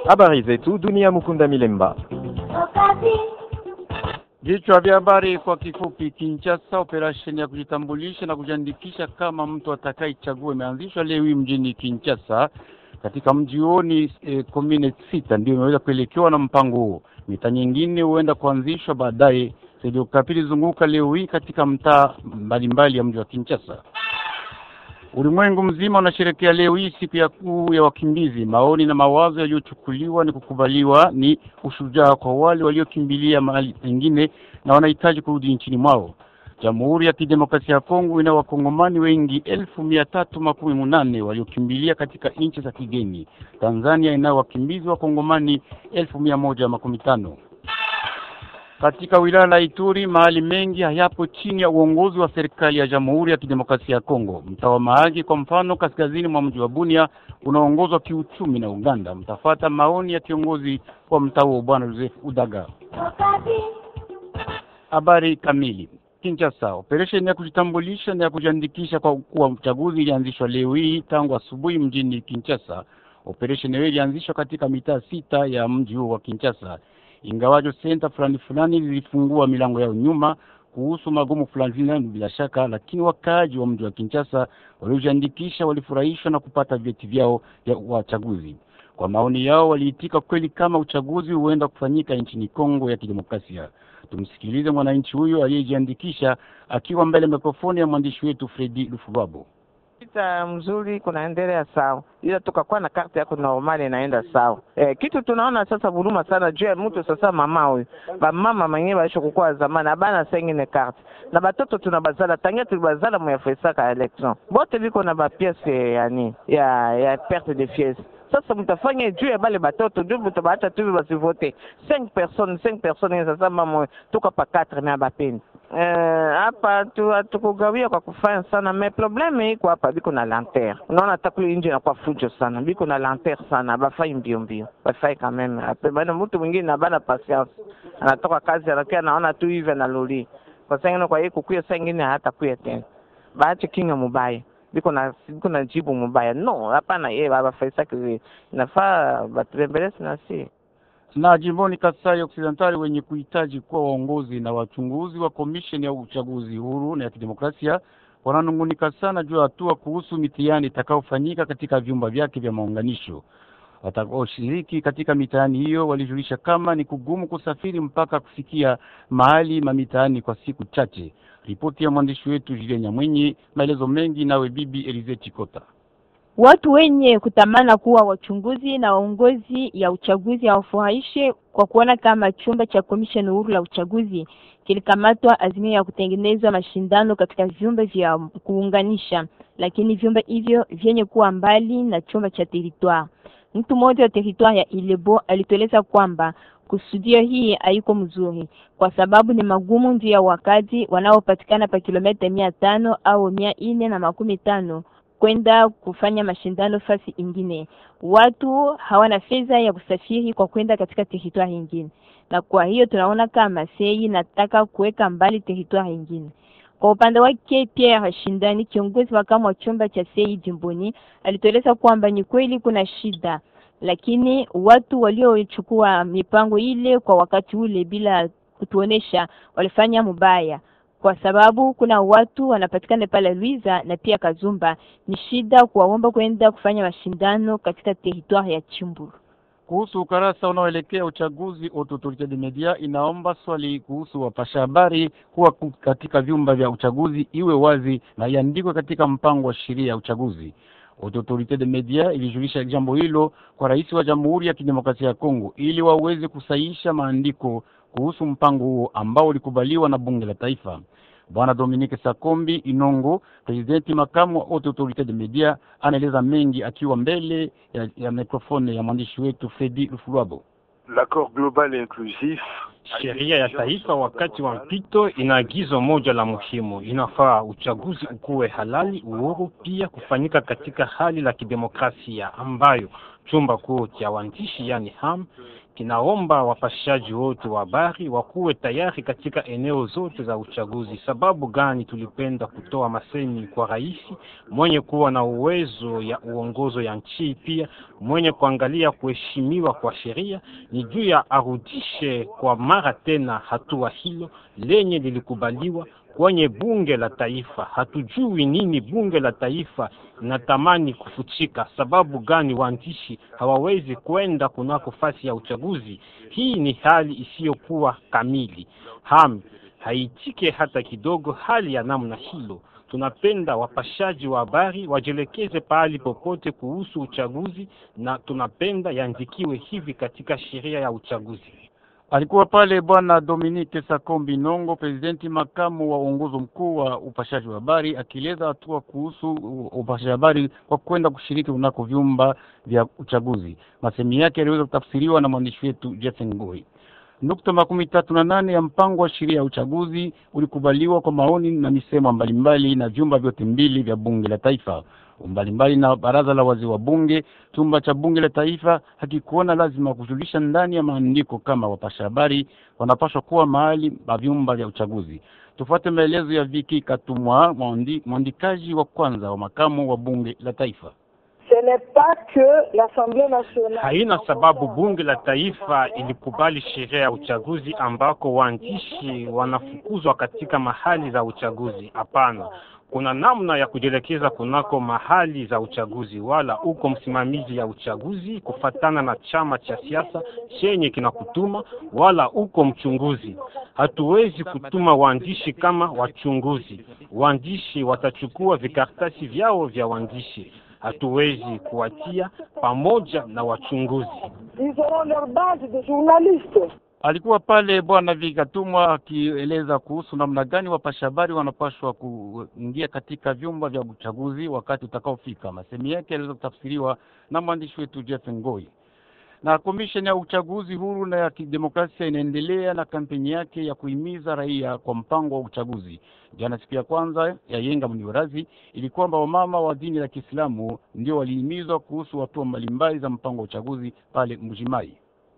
Habari zetu dunia. Mukunda Milemba. Vichwa vya habari kwa kifupi. Kinshasa, operesheni ya kujitambulisha na kujiandikisha kama mtu atakayechagua imeanzishwa leo hii mjini Kinshasa. Katika mji huo ni e, komine sita ndio imeweza kuelekewa na mpango huo. Mita nyingine huenda kuanzishwa baadaye. Redio Okapi ilizunguka leo hii katika mtaa mbalimbali ya mji wa Kinshasa. Ulimwengu mzima unasherekea leo hii siku ya kuu ya wakimbizi. Maoni na mawazo yaliyochukuliwa ni kukubaliwa ni ushujaa kwa wale waliokimbilia mahali pengine na wanahitaji kurudi nchini mwao. Jamhuri ya Kidemokrasia ya Kongo ina wakongomani wengi elfu mia tatu makumi munane waliokimbilia katika nchi za kigeni. Tanzania ina wakimbizi wakongomani elfu mia moja makumi tano. Katika wilaya la Ituri mahali mengi hayapo chini ya uongozi wa serikali ya Jamhuri ya Kidemokrasia ya Kongo. Mtaa wa Mahagi kwa mfano, kaskazini mwa mji wa Bunia unaongozwa kiuchumi na Uganda. Mtafata maoni ya kiongozi wa mtaa huo Bwana Joseph Udaga. Habari kamili. Kinshasa, operesheni ya kujitambulisha na ya kujiandikisha kwa kuwa uchaguzi ilianzishwa leo hii tangu asubuhi mjini Kinshasa. Operesheni hiyo ilianzishwa katika mitaa sita ya mji huo wa Kinshasa ingawajo senta fulani fulani zilifungua milango yao nyuma kuhusu magumu fulani fulani bila shaka, lakini wakaaji wa mji wa Kinshasa waliojiandikisha walifurahishwa na kupata vyeti vyao vya wachaguzi. Kwa maoni yao, waliitika kweli kama uchaguzi huenda kufanyika nchini Kongo ya Kidemokrasia. Tumsikilize mwananchi huyo aliyejiandikisha akiwa mbele ya mikrofoni ya mwandishi wetu Fredi Lufubabo. Vita mzuri kunaendelea sawa, ila tukakuwa na karte yako normali inaenda sawa. E, kitu tunaona sasa huruma sana juu ya mtu sasa, mama huyu bamama mwenyewe baisha kukua zamani abana sengine karte na batoto tunabazala tangia tulibazala muyafesaka election bote biko na bapiese yani ya ya perte de fies sasa mtafanya juu ya bale batoto ndio mtabaacha tu basivote 5 personnes 5 personnes sasa mama tuko pa 4 na bapendi hapa tu hatukugawia kwa kufanya sana me probleme iko hapa, biko na lanter. Unaona takuli nje inakuwa fujo sana, biko na lanter sana, bafai mbio mbio, bafai kameme ape bana. Mtu mwingine na bana patience, anatoka kazi anakia naona tu hivi analoli kwa sengine, kwa hiyo kukuya sengine hata kuya tena, baache kinga mubaya biko na biko na jibu mubaya. No, hapana, yeye baba faisa kizi nafaa batembelezi na si na jimboni Kasai Occidentali wenye kuhitaji kuwa waongozi na wachunguzi wa komisheni ya uchaguzi huru na ya kidemokrasia wananungunika sana juu ya hatua kuhusu mitihani itakayofanyika katika vyumba vyake vya maunganisho. Watakaoshiriki katika mitihani hiyo walijulisha kama ni kugumu kusafiri mpaka kufikia mahali mamitaani kwa siku chache. Ripoti ya mwandishi wetu Julien Nyamwenyi, maelezo mengi nawe bibi Elize Chikota. Watu wenye kutamana kuwa wachunguzi na waongozi ya uchaguzi hawafurahishe kwa kuona kama chumba cha komisheni huru la uchaguzi kilikamatwa azimio ya kutengenezwa mashindano katika vyumba vya kuunganisha, lakini vyumba hivyo vyenye kuwa mbali na chumba cha territoire. Mtu mmoja wa territoire ya Ilebo alitueleza kwamba kusudio hii haiko mzuri kwa sababu ni magumu ndio ya wakati wanaopatikana pa kilomita mia tano au mia nne na makumi tano kwenda kufanya mashindano fasi ingine. Watu hawana fedha ya kusafiri kwa kwenda katika teritwari ingine, na kwa hiyo tunaona kama sei nataka kuweka mbali teritwari ingine. Kwa upande wake, Pierre Shindani, kiongozi makamu wa chumba cha sei jimboni, alitueleza kwamba ni kweli kuna shida, lakini watu waliochukua mipango ile kwa wakati ule bila kutuonesha walifanya mubaya kwa sababu kuna watu wanapatikana pale Luiza na pia Kazumba. Ni shida kuwaomba kwenda kufanya mashindano katika teritwari ya Chimburu. Kuhusu ukarasa unaoelekea uchaguzi, Autorite de Media inaomba swali kuhusu wapasha habari kuwa katika vyumba vya uchaguzi iwe wazi na iandikwe katika mpango wa sheria ya uchaguzi. Autorite de Media ilijulisha jambo hilo kwa rais wa Jamhuri ya Kidemokrasia ya Kongo ili waweze kusahihisha maandiko kuhusu mpango huo ambao ulikubaliwa na bunge la taifa. Bwana Dominique Sakombi Inongo, presidenti makamu wa Autorite de Media, anaeleza mengi akiwa mbele ya, ya mikrofoni ya mwandishi wetu Fredi Lufulwabo. L'accord global inclusif Sheria ya taifa wakati wa mpito ina agizo moja la muhimu: inafaa uchaguzi ukuwe halali, uhuru, pia kufanyika katika hali la kidemokrasia ambayo chumba kuu cha waandishi yani ham kinaomba wapashaji wote wa habari wakuwe tayari katika eneo zote za uchaguzi. Sababu gani tulipenda kutoa masemi kwa rais mwenye kuwa na uwezo ya uongozo ya nchi, pia mwenye kuangalia kuheshimiwa kwa sheria, ni juu ya arudishe kwa mara tena hatua hilo lenye lilikubaliwa kwenye bunge la taifa. Hatujui nini bunge la taifa natamani kufuchika. Sababu gani waandishi hawawezi kwenda kunako fasi ya uchaguzi? Hii ni hali isiyokuwa kamili. Ham haitike hata kidogo hali ya namna hilo. Tunapenda wapashaji wa habari wajielekeze pahali popote kuhusu uchaguzi, na tunapenda yandikiwe hivi katika sheria ya uchaguzi. Alikuwa pale bwana Dominique Sakombi Nongo, presidenti makamu wa uongozi mkuu wa upashaji wa habari, akieleza hatua kuhusu upashaji habari kwa kwenda kushiriki kunako vyumba vya uchaguzi. Masemi yake yaliweza kutafsiriwa na mwandishi wetu Jeff Ngoi. Nukta makumi tatu na nane ya mpango wa sheria ya uchaguzi ulikubaliwa kwa maoni na misemo mbalimbali na vyumba vyote mbili vya bunge la taifa mbalimbali na baraza la wazee wa bunge. Chumba cha bunge la taifa hakikuona lazima kujulisha ndani ya maandiko kama wapasha habari wanapaswa kuwa mahali pa vyumba vya uchaguzi. Tufuate maelezo ya Viki Katumwa, mwandikaji wa kwanza wa makamu wa bunge la taifa. Haina sababu bunge la taifa ilikubali sheria ya uchaguzi ambako waandishi wanafukuzwa katika mahali za uchaguzi. Hapana, kuna namna ya kujielekeza kunako mahali za uchaguzi, wala uko msimamizi ya uchaguzi kufatana na chama cha siasa chenye kinakutuma, wala uko mchunguzi. Hatuwezi kutuma waandishi kama wachunguzi. Waandishi watachukua vikaratasi vyao vya waandishi hatuwezi kuwatia pamoja na wachunguzi. Alikuwa pale bwana Vikatumwa akieleza kuhusu namna gani wapasha habari wanapaswa kuingia katika vyumba vya uchaguzi wakati utakaofika. Masemi yake yaliweza kutafsiriwa na mwandishi wetu Jeff Ngoi. Na komisheni ya uchaguzi huru na ya kidemokrasia inaendelea na kampeni yake ya kuhimiza raia kwa mpango wa uchaguzi. Jana siku ya kwanza ya Yenga Mniwerazi ili kwamba wamama wa dini la Kiislamu ndio walihimizwa kuhusu hatua mbalimbali za mpango wa uchaguzi pale Mbujimai.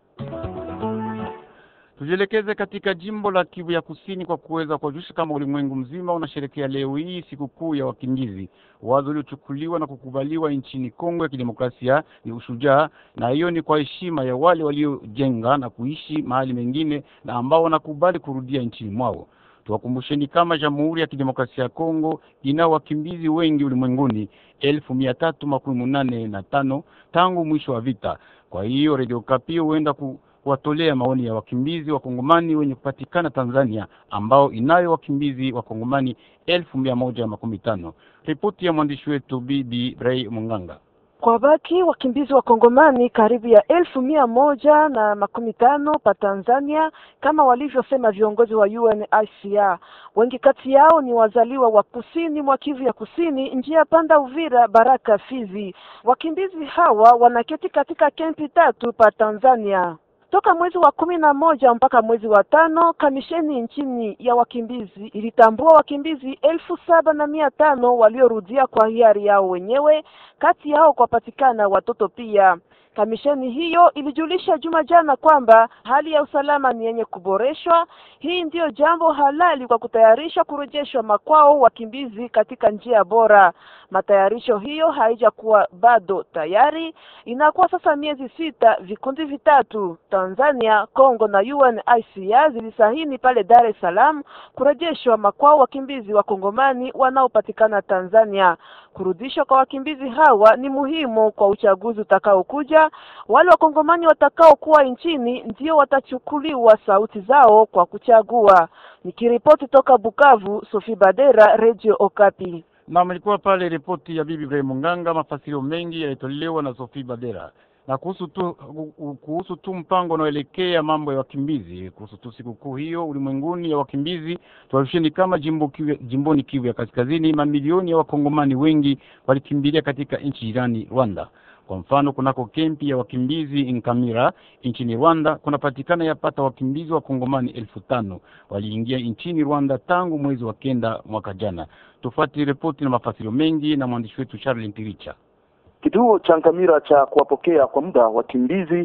Tujielekeze katika jimbo la Kivu ya Kusini kwa kuweza kuwajulisha kama ulimwengu mzima unasherekea leo hii sikukuu ya wakimbizi. Wazo uliochukuliwa na kukubaliwa nchini Kongo ya Kidemokrasia ni ushujaa, na hiyo ni kwa heshima ya wale waliojenga na kuishi mahali mengine na ambao wanakubali kurudia nchini mwao. Tuwakumbusheni kama Jamhuri ya Kidemokrasia ya Kongo ina wakimbizi wengi ulimwenguni elfu mia tatu makumi munane na tano tangu mwisho wa vita. Kwa hiyo Radio Kapi huenda ku kuwatolea maoni ya wakimbizi wa Kongomani wenye kupatikana Tanzania ambao inayo wakimbizi wa Kongomani elfu mia moja makumi tano. Ripoti ya mwandishi wetu Bibi Ray Munganga. Kwa baki wakimbizi wa Kongomani karibu ya elfu mia moja na makumi tano pa Tanzania, kama walivyosema viongozi wa UNHCR. Wengi kati yao ni wazaliwa wa kusini mwa Kivu ya Kusini, njia panda Uvira, Baraka, Fizi. Wakimbizi hawa wanaketi katika kempi tatu pa Tanzania. Toka mwezi wa kumi na moja mpaka mwezi wa tano kamisheni nchini ya wakimbizi ilitambua wakimbizi elfu saba na mia tano waliorudia kwa hiari yao wenyewe, kati yao kwapatikana watoto pia. Kamisheni hiyo ilijulisha juma jana kwamba hali ya usalama ni yenye kuboreshwa. Hii ndiyo jambo halali kwa kutayarisha kurejeshwa makwao wakimbizi katika njia bora. Matayarisho hiyo haijakuwa bado tayari, inakuwa sasa miezi sita. Vikundi vitatu Tanzania, Kongo na UNHCR zilisahini pale Dar es Salaam kurejeshwa makwao wakimbizi wa Kongomani wanaopatikana Tanzania. Kurudishwa kwa wakimbizi hawa ni muhimu kwa uchaguzi utakaokuja. Wale wakongomani watakaokuwa nchini ndio watachukuliwa sauti zao kwa kuchagua. Nikiripoti toka Bukavu, Sophie Badera, Radio Okapi. Na mlikuwa pale ripoti ya Bibi Ibrahim Munganga. Mafasirio mengi yalitolewa na Sophie Badera na kuhusu tu kuhusu tu mpango unaoelekea mambo ya wakimbizi, kuhusu tu sikukuu hiyo ulimwenguni ya wakimbizi. Tuwarusheni kama jimbo kivu, jimboni Kivu ya Kaskazini, mamilioni ya wakongomani wengi walikimbilia katika nchi jirani Rwanda. Kwa mfano, kunako kempi ya wakimbizi Nkamira nchini Rwanda kunapatikana yapata wakimbizi wa kongomani elfu tano waliingia nchini Rwanda tangu mwezi wa kenda mwaka jana. Tufuate ripoti na mafasirio mengi na mwandishi wetu Charles Ntiricha. Kituo cha Nkamira cha kuwapokea kwa muda wakimbizi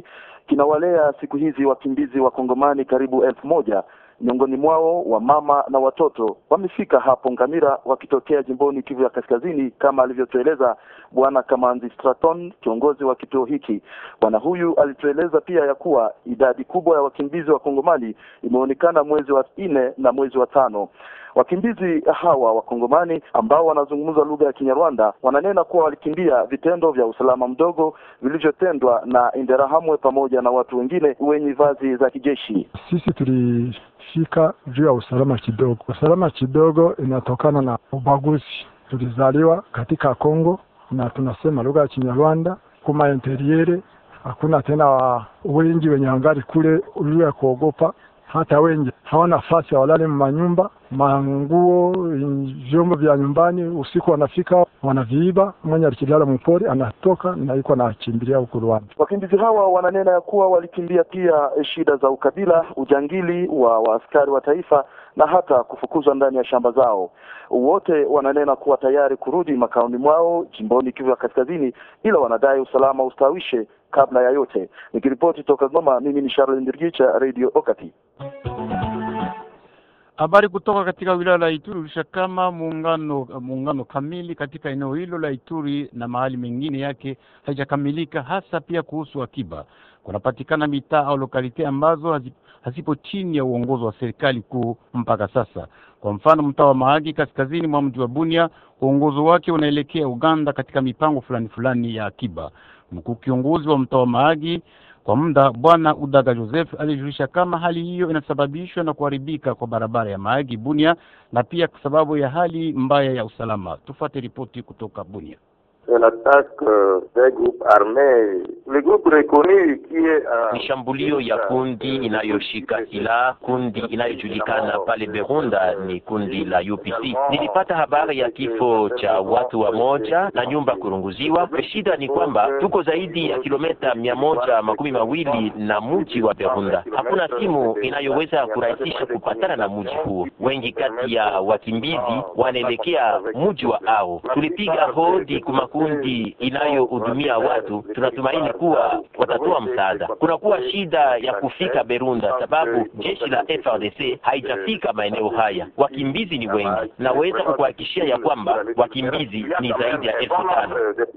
kinawalea siku hizi wakimbizi wa Kongomani karibu elfu moja miongoni mwao wa mama na watoto wamefika hapo Ngamira wakitokea jimboni Kivu ya Kaskazini, kama alivyotueleza Bwana Kamanzi Straton, kiongozi wa kituo hiki. Bwana huyu alitueleza pia ya kuwa idadi kubwa ya wakimbizi wa Kongomani imeonekana mwezi wa nne na mwezi wa tano. Wakimbizi hawa wakongomani ambao wanazungumza lugha ya Kinyarwanda wananena kuwa walikimbia vitendo vya usalama mdogo vilivyotendwa na Interahamwe pamoja na watu wengine wenye vazi za kijeshi. Sisi tulifika juu ya usalama kidogo. Usalama kidogo inatokana na ubaguzi. Tulizaliwa katika Kongo na tunasema lugha ya Kinyarwanda kuma interiere, hakuna tena wa wengi wenye angali kule ulio ya kuogopa hata wengi hawana nafasi, walale manyumba, manguo, vyombo vya nyumbani. Usiku wanafika wanaviiba, mwenye alikilala mpori anatoka na yuko anakimbilia huko Rwanda. Wakimbizi hawa wananena ya kuwa walikimbia pia shida za ukabila, ujangili wa waaskari wa taifa na hata kufukuzwa ndani ya shamba zao. Wote wananena kuwa tayari kurudi makaoni mwao jimboni Kivu ya Kaskazini, ila wanadai usalama ustawishe kabla ya yote. Nikiripoti toka Goma, mimi ni Charles Ndirgicha, Radio Okati. Habari kutoka katika wilaya la Ituri ulisha kama muungano muungano kamili katika eneo hilo la Ituri na mahali mengine yake haijakamilika, hasa pia kuhusu akiba. Kunapatikana mitaa au lokalite ambazo hazipo chini ya uongozi wa serikali kuu mpaka sasa. Kwa mfano, mtaa wa Mahagi kaskazini mwa mji wa Bunia, uongozi wake unaelekea Uganda katika mipango fulani fulani ya akiba. Mkuu kiongozi wa mtaa wa Mahagi kwa muda Bwana Udaga Joseph alijulisha kama hali hiyo inasababishwa na kuharibika kwa barabara ya Mahagi Bunia na pia kwa sababu ya hali mbaya ya usalama. Tufuate ripoti kutoka Bunia. Ni shambulio ya kundi inayoshika silaha, kundi inayojulikana pale Berunda ni kundi la UPC. Nilipata habari ya kifo cha watu wa moja na nyumba kurunguziwa. Shida ni kwamba tuko zaidi ya kilomita mia moja makumi mawili na mji wa Berunda. Hakuna simu inayoweza kurahisisha kupatana na mji huo. Wengi kati ya wakimbizi wanaelekea mji wa ao. Tulipiga hodi kuma kundi inayohudumia watu, tunatumaini kuwa watatoa msaada. Kunakuwa shida ya kufika Berunda sababu jeshi la FRDC haijafika maeneo haya. Wakimbizi ni wengi, naweza kukuhakikishia ya kwamba wakimbizi ni zaidi ya elfu tano.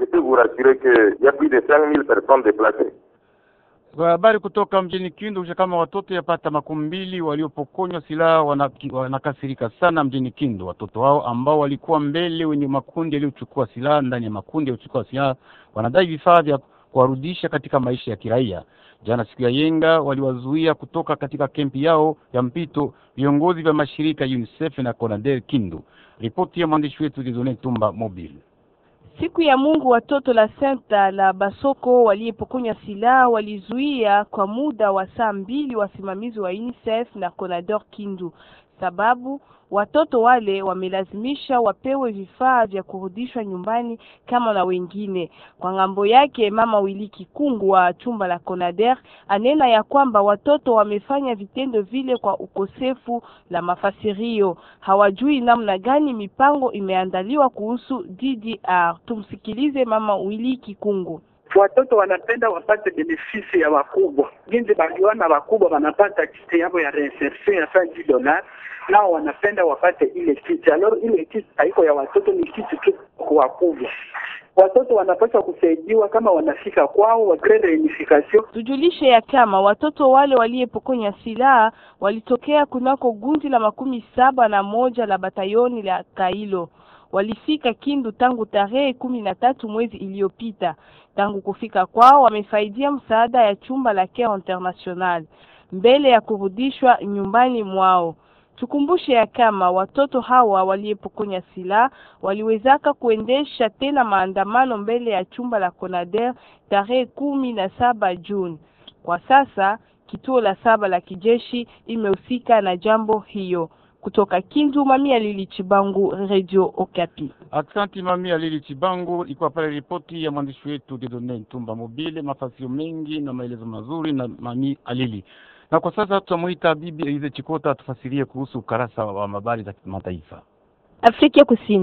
Kwa habari kutoka mjini Kindu kisha kama watoto yapata makumi mbili waliopokonywa silaha wanakasirika sana mjini Kindu. Watoto hao ambao walikuwa mbele wenye makundi yaliyochukua silaha ndani ya makundi yaliyochukua silaha wanadai vifaa vya kuwarudisha katika maisha ya kiraia. Jana siku ya yenga waliwazuia kutoka katika kempi yao ya mpito viongozi vya mashirika UNICEF na CONADER Kindu. Ripoti ya mwandishi wetu Dieudonne Tumba Mobile. Siku ya Mungu watoto la senta la Basoko waliyepokonywa silaha walizuia kwa muda wa saa mbili wasimamizi wa UNICEF na CONADOR Kindu, sababu watoto wale wamelazimisha wapewe vifaa vya kurudishwa nyumbani kama na wengine. Kwa ngambo yake, mama Wili Kikungu wa chumba la CONADER anena ya kwamba watoto wamefanya vitendo vile kwa ukosefu la mafasirio, hawajui namna gani mipango imeandaliwa kuhusu DDR. Tumsikilize mama Wili Kikungu. Watoto wanapenda wapate benefisi ya wakubwa, ginzi baliona wakubwa wanapata kiti yabo ya reinsertion ya 5 dollars nao wanapenda wapate ile kiti. Alors ile kiti haiko ya watoto, ni kiti tu kwa wakubwa. Watoto wanapaswa kusaidiwa kama wanafika kwao, wagre reunification. Tujulishe ya kama watoto wale waliyepokonya silaha walitokea kunako gundi la makumi saba na moja la batayoni la Kailo walifika Kindu tangu tarehe kumi na tatu mwezi iliyopita. Tangu kufika kwao wamefaidia msaada ya chumba la Care International mbele ya kurudishwa nyumbani mwao. Tukumbushe ya kama watoto hawa waliyepokonya silaha waliwezaka kuendesha tena maandamano mbele ya chumba la CONADER tarehe kumi na saba Juni. Kwa sasa kituo la saba la kijeshi imehusika na jambo hiyo. Kutoka Kindu, Mami Alili Chibangu, Radio Okapi. Asante Mami Alili Chibangu, ilikuwa pale ripoti ya mwandishi wetu Dieudonne Ntumba Mobile, mafasio mengi na maelezo mazuri na Mami Alili. Na kwa sasa tutamuita Bibi Elize Chikota atufasirie kuhusu ukarasa wa habari za kimataifa. Afrika Kusini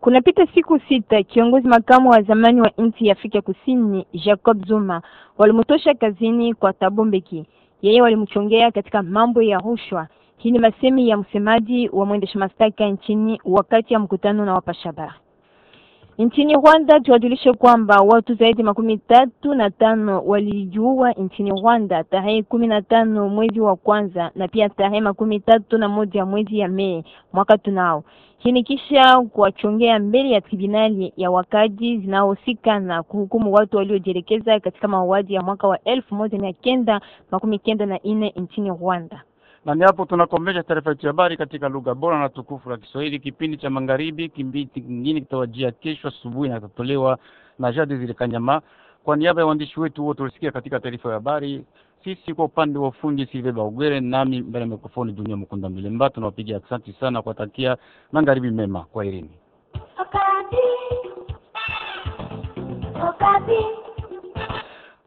Kunapita siku sita, kiongozi makamu wa zamani wa nchi ya Afrika Kusini Jacob Zuma walimtosha kazini kwa Thabo Mbeki. Yeye walimchongea katika mambo ya rushwa. Hii ni masemi ya msemaji wa mwendesha mashtaka nchini wakati ya mkutano na wapasha habari. Nchini Rwanda tuwajulishe kwamba watu zaidi makumi tatu na tano walijiua nchini Rwanda tarehe kumi na tano mwezi wa kwanza na pia tarehe makumi tatu na moja mwezi ya Mei mwaka tunao. Hii ni kisha kuwachongea mbele ya tribunali ya wakaji zinaohusika na kuhukumu watu waliojielekeza katika mauaji ya mwaka wa elfu moja mia kenda makumi kenda na nne nchini Rwanda. Na ni hapo tunakomesha taarifa yetu ya habari katika lugha bora na tukufu la Kiswahili. Kipindi cha magharibi, kipindi kingine kitawajia kesho asubuhi na kitatolewa na Jade Zile Kanyama. Kwa niaba ya waandishi wetu wote walisikia katika taarifa ya habari, sisi kwa upande wa ufundi Silve Baugere, nami mbele ya mikrofoni Dunia Mkunda Milemba, tunawapigia asante sana kuwatakia magharibi mema. Kwa irini. Okapi. Okapi.